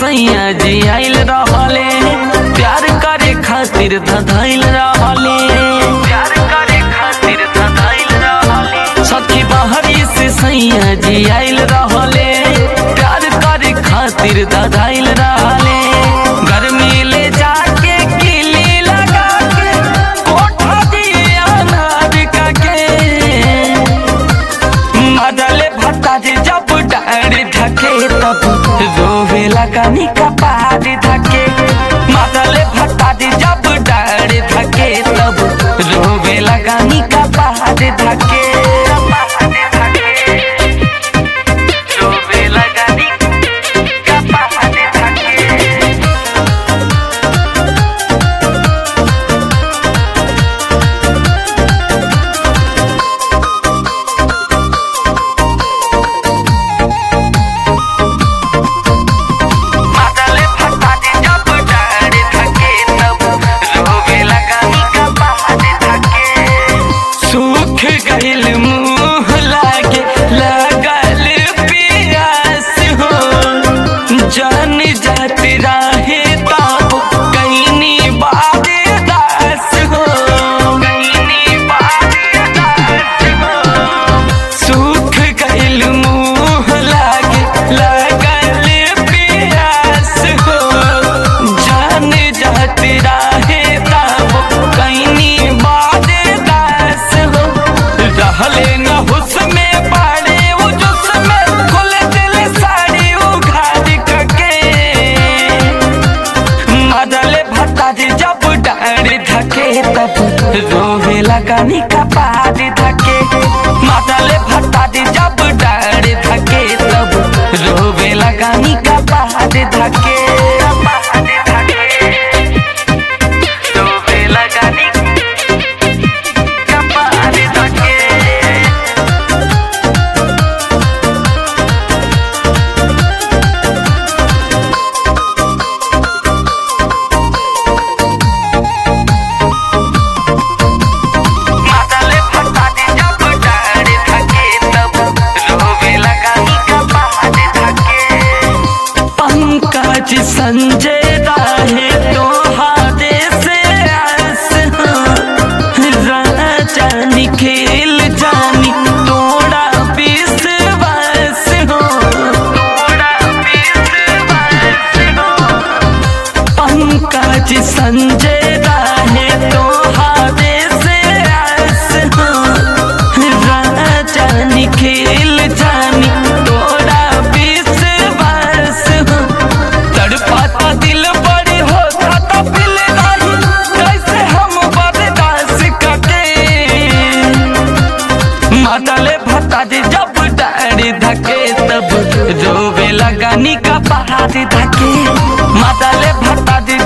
सैया जी आइल रहले प्यार करे खातिर धधैल रहले प्यार करे खातिर धधैल रहले सखी बहरी से सैया जी आइल रहले प्यार करे खातिर धधैल रहले गर्मी ले जाके किली लगा के कोठा दिया नार का के मदले भत्ता जी जब डारी धके तब रोवे लगानी का पहाड़ी धके मदले भत्ता जी जब डारी धके तब रोवे लगानी का पहाड़ी धके रोवे लगानी का पहाड़ी धके माताले फटाटे जब डारे थके तब रोवे लगानी का पहाड़े थके सूख गइल मुंह लागे लगल पियास हो जान जाती राहे ताब कईनी बादे दास हो कईनी बादे दास हो सूख गइल मुंह लागे लगल पियास हो जान जाती राहे तब कईनी बादे दास हो रहले न हुस में पाड़े वो जुस में खुल दिल साड़ी उघाड़ के मदले भत्ता जी जब डारी धके तब रोवे लगानी का पहाड़ी धके मदले भत्ता जी जब डारी धके तब रोवे लगानी का पहाड़ी धके पहाड़ी धके रोवे लगानी का पहाड़ी धके माताले फटाटे जब डारे थके तब रोवे लगानी का पहाड़े थके पंकज संजय राहे तो हादे से आस राजानी खेल जानी तोड़ा विश्वास हो तोड़ा विश्वास हो पंकज संजय राहे तो हादे से आस हो राजानी खेल जानी तोड़ा विश्वास हो तड़पाता दिल बड़ी होता तो दिल नहीं कैसे हम बर्दाश्त करके माताले भत्ता जी जब डारी धके तब रोवे लगानी का पहाड़ी धके माताले भत्ता जी